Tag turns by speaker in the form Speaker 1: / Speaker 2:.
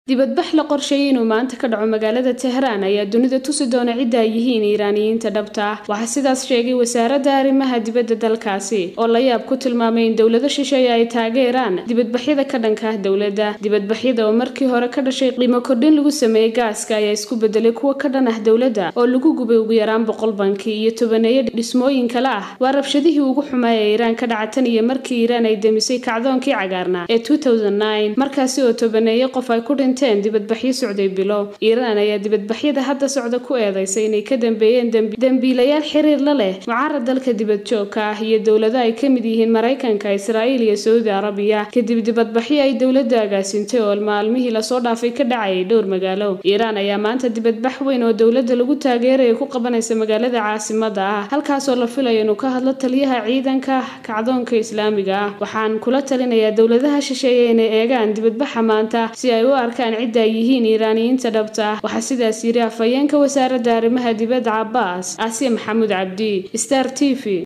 Speaker 1: dibadbax la qorsheeyay inuu maanta ka dhaco magaalada tehraan ayaa dunida tusi doona cidda ay yihiin iiraaniyiinta dhabta ah waxaa sidaas sheegay wasaaradda arrimaha dibadda dalkaasi oo la yaab ku tilmaamay in dowlado shisheeye ay taageeraan dibadbaxyada ka dhanka ah dowladda dibadbaxyada oo markii hore ka dhashay qiimo kordhin lagu sameeyey gaaska ayaa isku bedelay kuwa ka dhan ah dowladda oo lagu gubay ugu yaraan boqol banki iyo tobaneeyo dhismooyin kale ah waa rabshadihii ugu xumaa ee iiraan ka dhaca tan iyo markii iiraan ay demisay kacdoonkii cagaarnaa ee markaasi oo tobaneeyo qof ay ku dhinteen dibadbaxyo socday bilow iiraan ayaa dibadbaxyada hadda socda ku eedeysay inay ka dambeeyeen dembiilayaal xiriir la leh mucaarad dalka dibadjoogka ah iyo dowlado ay ka mid yihiin maraykanka israa'iil iyo saudi arabiya kadib dibadbaxyo ay dowladda agaasintay oo maalmihii lasoo dhaafay ka dhacayay dhowr magaalo iiraan ayaa maanta dibadbax weyn oo dowladda lagu taageeraya ku qabanaysa magaalada caasimada ah halkaasoo la filayo inuu ka hadlo taliyaha ciidanka kacdoonka islaamiga ah waxaan kula talinayaa dowladaha shisheeye inay eegaan dibadbaxa maanta si ay u arkaan cidda ay yihiin iiraaniyiinta dhabta ah waxaa sidaas yiri afhayeenka wasaaradda arrimaha dibadda cabaas aasiya maxamuud cabdi star t v